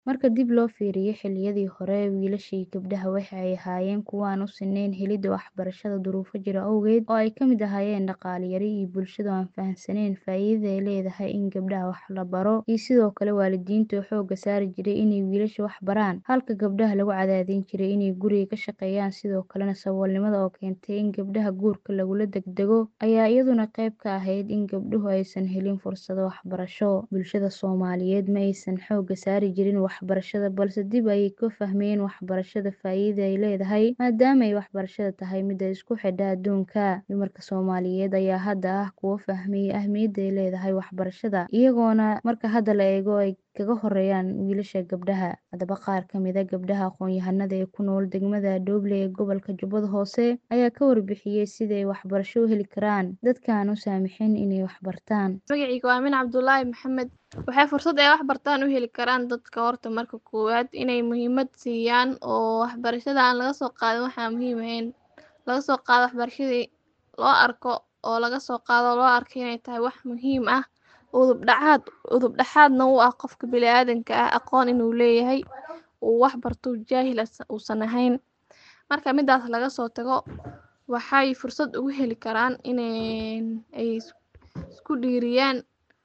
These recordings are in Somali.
Marka dib loo fiiriyo xilliyadii hore, wiilasha iyo gabdhaha waxay ahaayeen kuwo aan u sinnayn helidda waxbarashada duruufo jira awgeed, oo ay ka mid ahaayeen dhaqaale yari iyo bulshada oo aan fahamsanayn faa'iidada ay leedahay in gabdhaha wax la baro, iyo sidoo kale waalidiinta oo xoogga saari jiray inay wiilasha wax baraan, halka gabdhaha lagu cadaadin jiray inay guriga ka shaqeeyaan. Sidoo kalena, saboolnimada oo keentay in gabdhaha guurka lagula degdego ayaa iyaduna qayb ka ahayd in gabdhuhu aysan helin fursado waxbarasho. Bulshada Soomaaliyeed ma aysan xoogga saari jirin waxbarashada, balse dib ayay u fahmeen waxbarashada faa'iidada ay leedahay, maadaama ay waxbarashadu tahay midda isku xidha adduunka. Dumarka Soomaaliyeed ayaa hadda ah kuwo fahmay ahmiyadda ay leedahay waxbarashada, iyagoona marka hadda la eego ay kaga horeeyaan wiilasha iyo gabdhaha. Haddaba, qaar ka mid ah gabdhaha aqoon-yahanada ee ku nool degmada Dooble ee gobolka Jubbada Hoose ayaa ka warbixiyay sida ay waxbarasho u heli karaan dadka aan u saamaxayn inay wax bartaan. Magacayga waa Aamin Cabdullaahi Maxamed. Waxay fursad ay wax bartaan u heli karaan dadka horta marka koowaad inay muhiimad siiyaan oo waxbarashada aan laga soo qaadin waxaan muhiim ahayn. Laga soo qaado waxbarashadii loo arko oo laga soo qaado loo arko inay tahay wax muhiim ah udub dhaxaad udub dhaxaadna u ah qofka bini'aadanka ah aqoon inuu leeyahay uu wax barto jaahil uusan ahayn. Marka midaas laga soo tago waxay fursad ugu heli karaan inay ay isku dhiiriyaan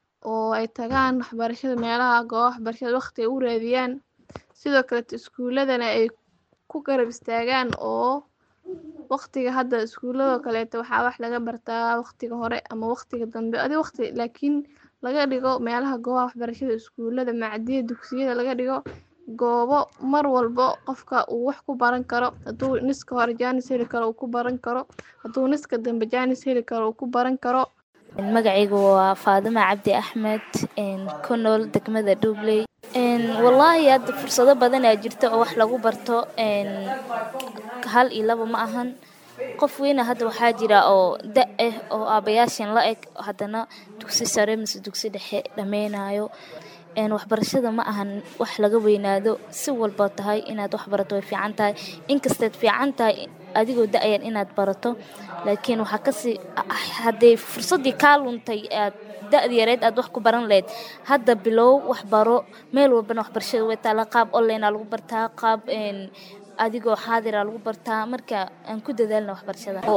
oo ay tagaan waxbarashada meelaha goobaha waxbarashada waqti ay u raadiyaan. Sidoo kale iskuuladana ay ku garab istaagaan oo waqtiga hadda iskuulada kaleeto waxaa wax laga bartaa waqtiga hore ama waqtiga dambe adi waqti laakiin laga dhigo meelaha goobaha waxbarashada iskuulada macdiyada dugsiyada laga dhigo goobo mar walbo qofka uu wax ku baran karo hadduu niska hore jaanis heli karo uu ku baran karo hadduu niska dambe jaanis heli karo uu ku baran karo. Magacaygu waa Faadima Cabdi Axmed ku nool degmada Doobley. Wallaahi hadda fursado badan ayaa jirta oo wax lagu barto hal iyo laba ma ahan. Qof weyn hadda waxaa jira oo da' ah oo aabayaashan la eg haddana dugsi sare mise dugsi dhexe dhameynayo. Waxbarashada ma ahan wax laga weynaado si walbo tahay inaad wax barato way fiican tahay. Inkastaad fiican tahay adigoo da' yar inaad barato laakiin waxaa kasii hadday fursadii kaa luntay aad da'da yareed aad wax ku baran lahayd hadda bilow wax baro meel walbana waxbarashada way taalaa qaab online aa lagu bartaa qaab adigoo xaadir aa lagu bartaa marka aan ku dadaalno waxbarashada.